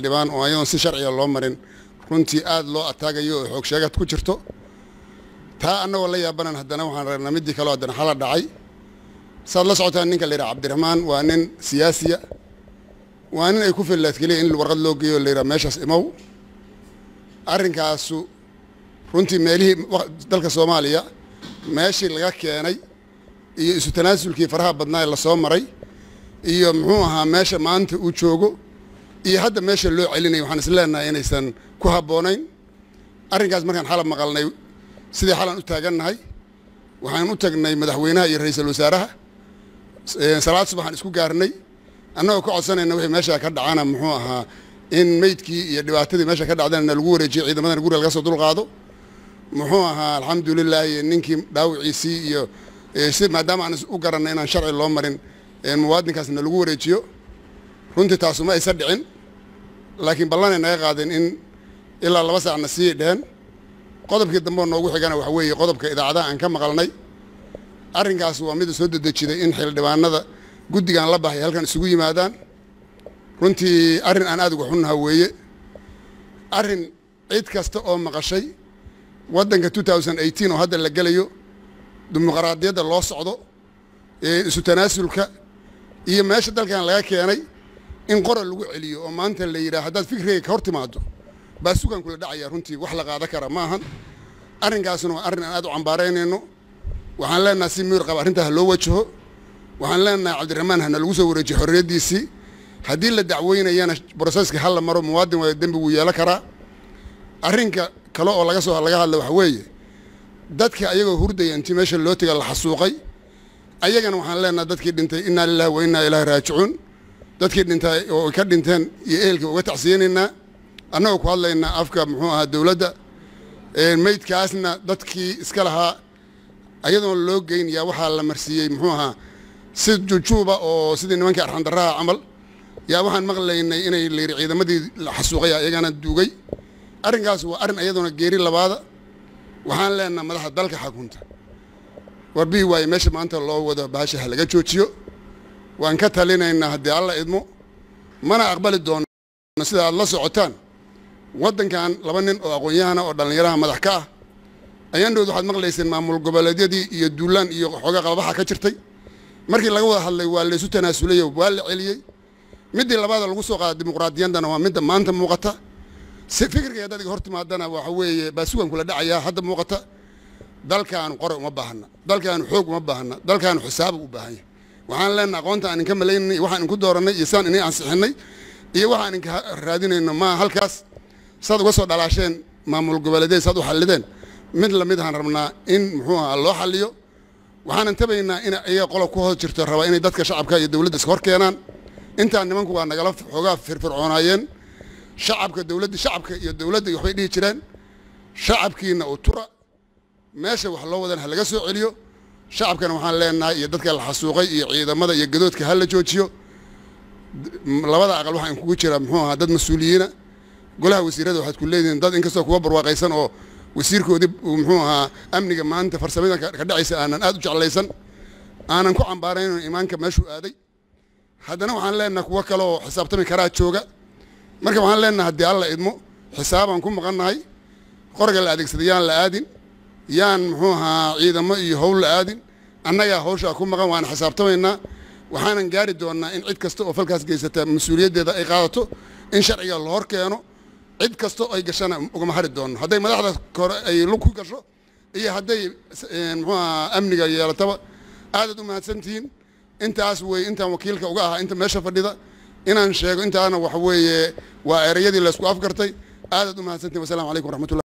dhibaan oo ayadoon si sharciga loo marin runtii aad loo ataagayo oo xoog sheegad ku jirto taa annagoo la yaabanan haddana waxaan ragnaa middii kaleo haddana xala dhacay saad la socotaan ninka la yidhaha cabdiraxmaan waa nin siyaasiya waa nin ay ku fillaad keliya in warqad loo geeyo la yidhaha meeshaas imow arrinkaasu runtii meelihii dalka soomaaliya meeshii laga keenay iyo isu tanaasulkii faraha badnaa ee lasoo maray iyo muxuu ahaa meesha maanta uu joogo iyo hadda meesha loo celinayo waxaan is leenahay inaysan ku habboonayn arrinkaas markaan xalab maqalnay sidii xalan u taagannahay waxaan u tagnay madaxweynaha iyo ra-iisul wasaaraha salaad subaxaan isku gaarnay annagoo ka codsanayna wixii meesha ka dhacana muxuu ahaa in meydkii iyo dhibaatadii meesha ka dhacdana lagu wareejiyo ciidamadana guriga laga soo dulqaado muxuu ahaa alxamdulilaahi ninkii dhaawiciisii iyo si maadaama aan u garanay inaan sharci loo marin muwaadinkaasna lagu wareejiyo runtii taasuma aysa dhicin laakiin ballanay naga qaadeen in ilaa laba saacna sii dheheen qodobkii dambe oo noogu xigana waxa weeye qodobka idaacadaha aan ka maqalnay arrinkaas waa mida soo dedejiday in xildhibaanada guddigan la baxay halkan isugu yimaadaan runtii arrin aan aad uga xunnaha weeye arrin cid kasta oo maqashay waddanka oo hadda la gelayo dimuqraadiyadda loo socdo isu tanaasulka iyo meesha dalkan laga keenay in qoral lagu celiyo oo maanta la yidhaha haddaad fikrigay ka hor timaado baa sugan kula dhacaya runtii wax la qaada kara ma ahan arrinkaasna waa arrin aan aad u cambaaraynayno waxaan leenaha si miyir qaba arrintaa ha loo wajaho waxaan leenahay cabdiraxmaan hana lagu soo wareejiyo xorriyaddiisii haddii la dacweynayana broseska ha la maro muwaadin waa dembi wuu yeelan karaa arrinka kale oo laga soo laga hadla waxa weeye dadka ayagoo hurdaya intii meesha loo tega la xasuuqay ayagana waxaan leenaha dadkii dhintay innaa lillahi wa innaa ilaahi raajicuun dadkii dhintay oo ka dhinteen iyo ehelka uga tacsiyanaynaa annagoo ku hadlaynaa afka muxuu ahaa dowladda meydkaasna dadkii iska lahaa ayadoon loo geynayaa waxaa la marsiiyey muxuu ahaa si jujuuba oo sidii nimankii arxandaraha camal yaa waxaan maqlaynay inay layidhi ciidamadii la xasuuqaya iyagana duugay arrinkaas waa arrin ayadoona geeri labaada waxaan leenaha madaxda dalka xakunta warbihi waaye meesha maanta loo wado baasha ha laga joojiyo waan ka talinaynaa haddii alla idmo mana aqbali doono sida aad la socotaan waddankan laba nin oo aqoon-yahana oo dhallinyaraha madax ka ah ayaan dhowd waxaad maqlayseen maamul goboleedyadii iyo duulaan iyo xoogaa qalbaxa ka jirtay markii laga wada hadlay waa laysu tanaasulayo waa la celiyey middii labaada lagu soo qaada dimuqraadiyaddana waa midda maanta muuqata si fikirkay haddaad iga hor timaadana waxa weeye baa sugan kula dhacayaa hadda muuqata dalkaanu qore uma baahna dalkaanu xoog uma baahna dalkaanu xisaabu u baahan yahay waxaan leenaha aqoonta aan inka malaynay iyo waxaan inku doorannay iyo saan inay ansixinay iyo waxaan inka raadinayno maa halkaas saad uga soo dhalaasheen maamul goboleedyada saad u xallideen mid lamid ahaan rabnaa in muxuu ahaa loo xalliyo waxaanan tabaynaa in iyaga qola ku hoos jirto rabaa inay dadka shacabka iyo dowladda iska hor keenaan intaan nimanku waa nagala xoogaa firfircoonaayeen shacabka dowladda shacabka iyo dowladda waxbay dhihi jireen shacabkiina u tura meesha wax loo wadan ha laga soo celiyo shacabkana waxaan leenahay iyo dadka la xasuuqay iyo ciidamada iyo gadoodka ha la joojiyo labada aqal waxaan kugu jiraa muxuu ahaa dad mas-uuliyiina golaha wasiirada waxaad ku leedihiin dad inkastoo kuwa barwaaqaysan oo wasiirkoodii muxuu ahaa amniga maanta farsamada ka dhacaysa aanan aad u jeclaysan aanan ku cambaarayno imaanka meeshuu aaday haddana waxaan leenahay kuwo kale oo xisaabtami karaa jooga marka waxaan leenahay haddii alla idmo xisaabaan ku maqannahay qoriga la adeegsaday yaan la aadin yaan muxuu ahaa ciidamo iyo howl la aadin annagaa hawshaa ku maqan waana xisaabtamaynaa waxaanan gaari doonnaa in cid kasta oo falkaas geysata mas-uuliyaddeeda ay qaadato in sharciga la hor keeno cid kasta oo ay gashana ugama hari doonno hadday madaxda kore ay lug ku gasho iyo hadday muxuu ahaa amniga yeelataba aadaad u mahadsantihiin intaas wey intaan wakiilka uga ahaa inta meesha fadhida inaan sheego intaana waxa weeye waa ereyadii laysku afgartay aadaad u mahadsantihin wasalamu calaykum waraxmatullah